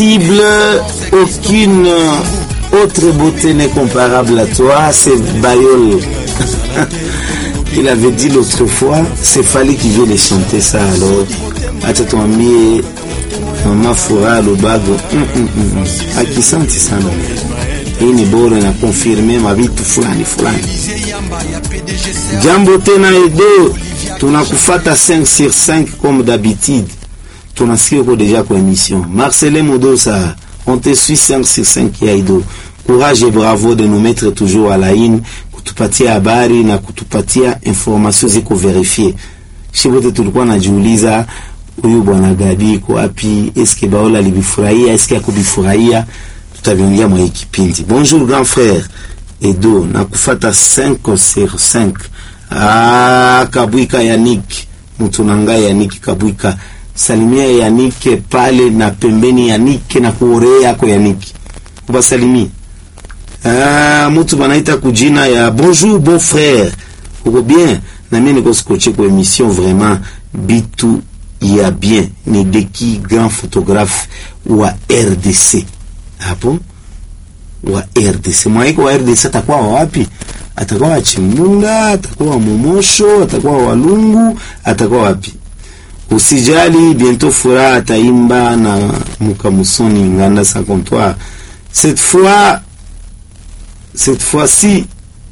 Aucune autre beauté n'est comparable à toi, c'est Bayol. Il avait dit l'autre fois, c'est Fali qui vient de chanter ça alors. Acha tuambie mama Furaha Lubago mm, mm, mm. akisanti sana. Hii ni bora na konfirme mavitu fulani fulani. Jambo tena Edo, tunakufata 5 sur 5 comme d'habitude. Tunasikia uko deja kwa émission. Marcelin Modosa, on te suit 5 sur 5 ya Edo. Courage et bravo de nous mettre toujours à la ligne, kutupatia habari na kutupatia information ziko verifie. Shibote tulikuwa najiuliza huyu bwana Gabi iko wapi? Eske Baola alibifurahia? Eske akubifurahia? Tutaviongea mwa hii kipindi. Bonjour grand frère Edo, nakufata 5 sur 5. Ah, Kabwika Yannick, mtu nanga Yannick Kabwika. Salimia Yannick pale na pembeni Yannick na kuorea yako Yannick. Kubasalimia. Ah, mtu banaita kujina ya bonjour bon frère. Uko bien? Na mimi niko scotché kwa émission vraiment bitu ya bien ni Deki grand photographe wa RDC. Hapo wa RDC. Mwaiko wa RDC atakuwa wa wapi? Atakuwa wa Chimbunda, atakuwa wa Momosho, atakuwa wa Walungu, atakuwa wapi? Usijali, bientôt Furaha ataimba na Mukamusoni Nganda sa comptoir. Cette fois cette fois-ci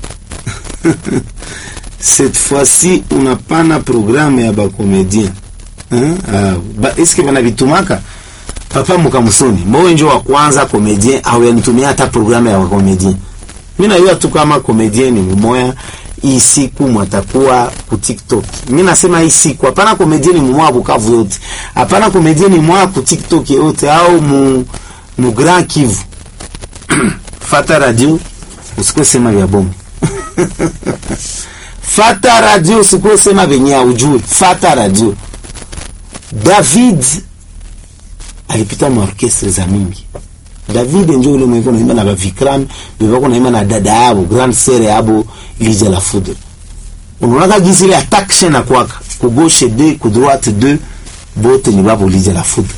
cette fois-ci unapana programme ya bakomedien hein? Ah, ba, eske bana vitumaka papa Mukamusoni mbowe njo wa kwanza komedien au yanitumia hata programme ya bakomedien mi najua tu kama komedien ni mumoya hii siku mwatakuwa ku TikTok. Mi nasema hii siku hapana komedien ni mumoya Bukavu yote, hapana komedien ni mumoya ku TikTok yote au mu, mu Grand Kivu fata radio usikuwe sema vya bomu fata radio usikuwe sema venye aujui fata radio david alipita maorkestre za mingi david njo ule mweko naimba na bavikram bebako naimba na dada yabo grand sere yabo lija la foudre unaonaka gisi ile attaque na kwaka ku gauche 2 ku droite 2 bote ni babo lija la foudre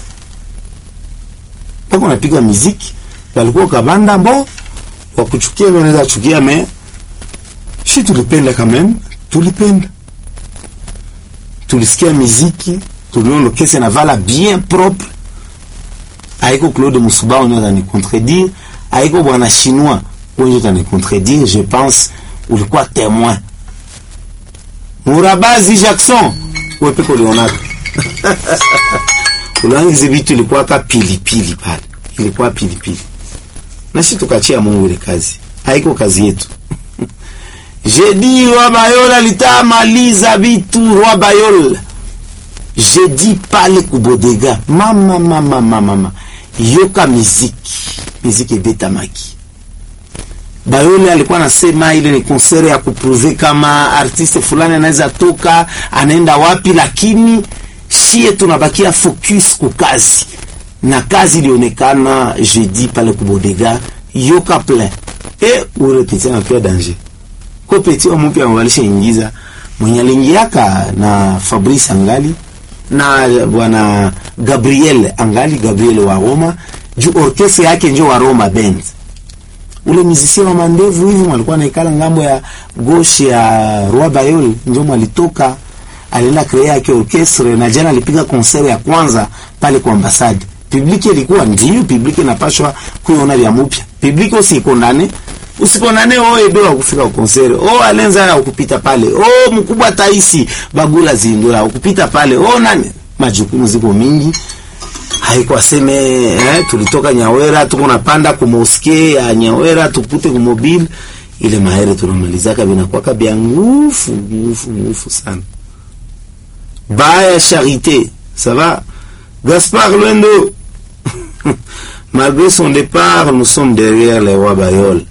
pako napiga muziki walikuwa kabanda mbo wakuchukia wanaweza chukia me shi tulipenda quand même tulipenda tulisikia miziki tuliona kesi na vala bien propre haiko Claude Musubao ndio atani contredire haiko bwana chinois wenye atani contredire je pense ulikuwa témoin Murabazi Jackson wewe peko Leonardo ulangizi vitu ilikuwa ka pilipili pale ilikuwa pilipili na sisi tukachia Mungu ile kazi haiko kazi yetu Jeudi Roi Bayol alitamaliza vitu Roi Bayol. Jeudi pale kubodega. Mama mama mama mama. Yoka muziki. Muziki betamaki. Bayol alikuwa anasema ile ni konsere ya kupruve kama artiste fulani anaweza toka anaenda wapi, lakini shie tunabakia focus ku kazi, na kazi ilionekana jeudi pale kubodega yoka plein e ule pitia kwa danger ko peti wa mpya walisha ingiza mwenye aliingiaka na Fabrice Angali na bwana Gabriel Angali Gabriel wa Roma juu orkestra yake njo wa Roma band ule musicien wa mandevu hivi alikuwa naikala ngambo ya gauche ya Roi Bayol njo mwalitoka alienda krea yake orkestra na jana alipiga concert ya kwanza pale kwa ambasade publiki ilikuwa ndio publiki inapashwa kuiona vya mupya publiki usikondane usikondane oh Edo akufika ukonsere oh Alenza ukupita pale oh mkubwa Taisi Bagula Zindura ukupita pale oh nani majukumu ziko mingi haikuwa seme eh, tulitoka Nyawera tuko napanda ku mosque ya Nyawera tupute ku mobile ile mahere tunamalizaka binakuwa kabia ngufu ngufu ngufu sana baya charité ça va Gaspard Lwendo malgré son départ nous sommes derrière les rois Bayol